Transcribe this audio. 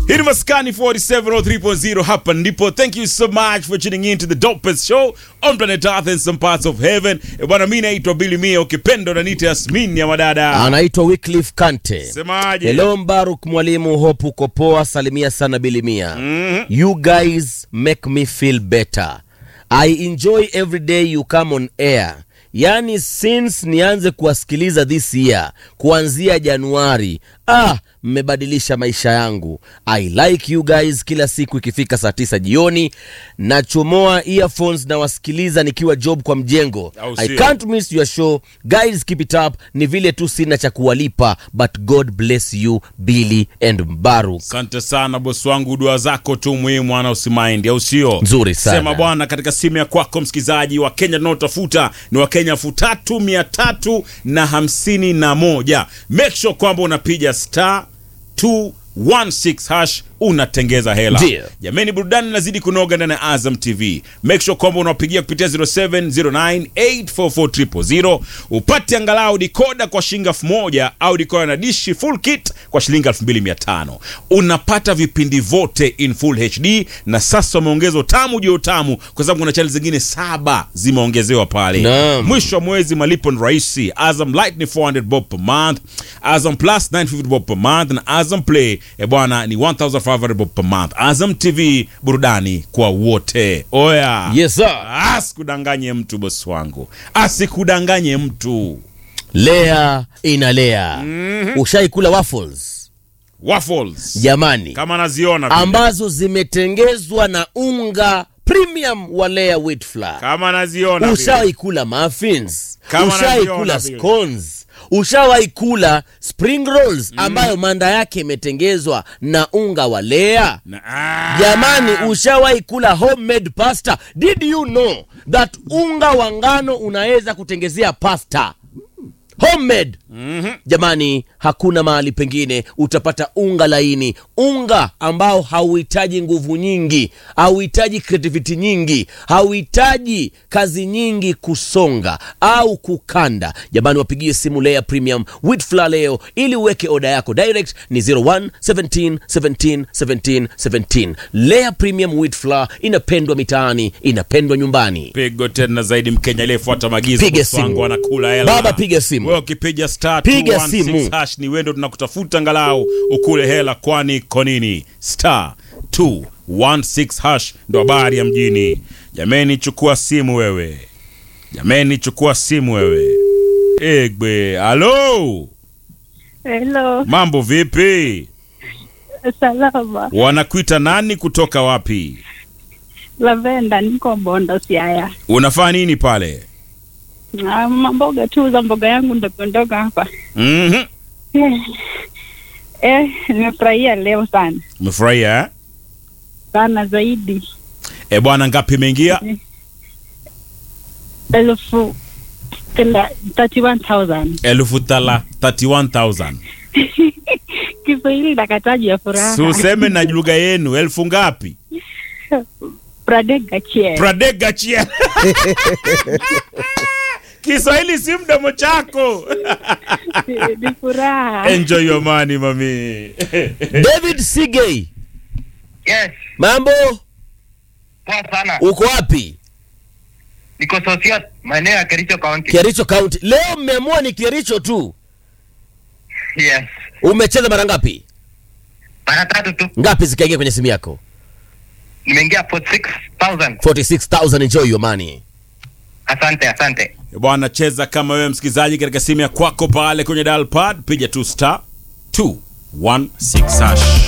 Hii ni Maskani 4703.0 hapa ndipo. Thank you so much for tuning in to the dopest show on planet Earth and some parts of heaven. E bwana, mimi naitwa Billy Mia, ukipenda unaniita Yasmin ya madada. anaitwa Wycliffe Kante. Semaje? Hello Mbaruk mwalimu, hope uko poa, salimia sana Bilimia. You guys make me feel better. I enjoy every day you come on air. Yaani since nianze kuwasikiliza this year kuanzia Januari, ah, mmebadilisha maisha yangu. I like you guys. Kila siku ikifika saa tisa jioni nachomoa earphones na wasikiliza nikiwa job kwa mjengo. Au I sio? can't miss your show guys, keep it up. Ni vile tu sina cha kuwalipa, but God bless you Billy and Mbaruk. Asante sana bosi wangu, dua zako tu muhimu, mwana usimaindi, au sio? Nzuri sana. Sema bwana, katika simu ya kwako msikilizaji wa Kenya tunaotafuta ni wa Kenya elfu tatu mia tatu na hamsini na moja. Make sure kwamba unapiga star 216 hash unatengeza hela. Ndio. Jameni, burudani inazidi kunoga ndani ya Azam TV. Make sure kwamba unawapigia kupitia 0709844000 upate angalau dikoda kwa shilingi elfu moja au dikoda na dishi full kit kwa shilingi 2500. Unapata vipindi vote in full HD na sasa wameongeza utamu juu ya utamu kwa sababu kuna channel zingine saba zimeongezewa pale. Naam. Mwisho wa mwezi malipo ni rahisi. Azam Light ni 400 bob per month, Azam Plus 950 bob per month na Azam Play e bwana ni 1500 bob per month. Azam TV burudani kwa wote. Oya. Yes sir. Asikudanganye mtu bosi wangu, asikudanganye mtu. Lea inalea. Ushaikula waffles Waffles jamani, kama naziona vile. ambazo zimetengezwa na unga premium wa Lea wheat flour. kama naziona vile. Ushawaikula muffins, Kama ushawaikula naziona vile. scones, ushawaikula spring rolls ambayo manda yake imetengezwa na unga wa Lea. Na- ah. Jamani, ushawahi kula homemade pasta? Did you know that unga wa ngano unaweza kutengezea pasta homemade? Jamani, hakuna mahali pengine utapata unga laini, unga ambao hauhitaji nguvu nyingi, hauhitaji creativity nyingi, hauhitaji kazi nyingi kusonga au kukanda. Jamani, wapigie simu Lea Premium wheat flour leo ili uweke oda yako direct, ni 01 17 17 17 17. Lea Premium wheat flour inapendwa mitaani, inapendwa nyumbani. pigo tena zaidi mkenya aliyefuata maagizo Piga bosi wangu simu. anakula hela Baba, piga simu. wewe ukipiga star Piga 216 simu. hash ni wendo tunakutafuta angalau ukule hela kwani konini star 216 hash ndo habari ya mjini jameni chukua simu wewe jameni chukua simu wewe egbe halo Hello, mambo vipi salama. wanakuita nani kutoka wapi Lavenda, niko Bondo, Siaya. unafanya nini pale Ah, mamboga tu za mboga yangu ndogo ndogo hapa. Mhm. Eh, eh, nimefurahia leo sana umefurahia eh? sana zaidi, e bwana ngapi imeingia elfu tela- 31,000 elfu tala 31000 Kiswahili na kataji ya furaha. si useme na lugha yenu elfu ngapi Pradega chie. pradega chia kiswahili si mdomo chako ni furaha. enjoy your money mami David Sigei, Yes, mambo, poa sana. uko wapi? Niko Sosiot, maeneo ya Kericho County. Kericho County. Leo mmeamua ni Kericho tu. Yes. Umecheza mara ngapi? Mara tatu tu. Ngapi zikaingia kwenye simu yako? Nimeingia 46,000. 46000 enjoy your money. Asante, asante. bwana cheza kama wewe msikilizaji katika simu ya kwako pale kwenye dial pad piga tu star 216 hash